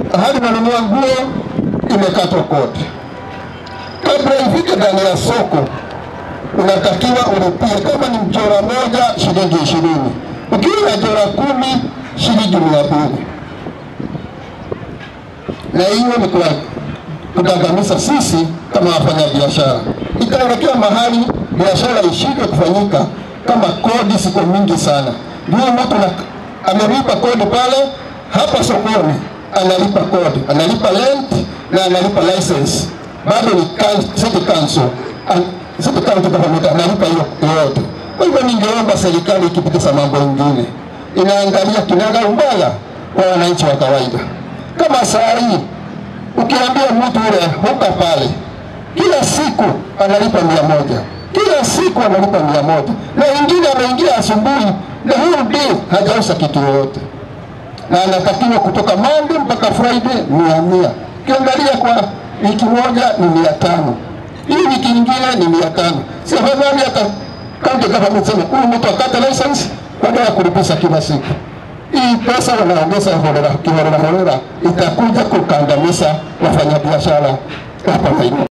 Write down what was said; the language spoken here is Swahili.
hadi unanunua nguo imekatwa kodi. Kabla ifike ndani ya soko, unatakiwa ulipie, kama ni mjora moja shilingi ishirini, ukiwa na jora kumi shilingi mia mbili na hiyo ni kwa kugandamiza sisi kama wafanyabiashara. Itaelekea mahali biashara ishindwe kufanyika kama kodi ziko mingi sana. Ndio mtu na- amelipa kodi pale hapa sokoni, analipa kodi, analipa rent na analipa license, bado ni coun- city council An- city county government analipa hiyo yote. Kwa hivyo ningeomba serikali ikipitisha mambo mengine inaangalia kinaga umbaya kwa wananchi wa kawaida, kama saa hii ukiambia mtu ule huka pale kila siku analipa mia moja kila siku analipa mia moja na wengine ameingia asubuhi na huyu day hajauza kitu yoyote na anatakiwa kutoka Monday mpaka Friday mia mia ukiangalia kwa wiki moja ni mia tano hii wiki ingine ni mia tano si afadhali hata county government sema huyu mtu akate license baada ya kulipisha kila siku hii pesa wanaongeza holela kiholela holela itakuja kukandamiza wafanyabiashara hapa Nairobi.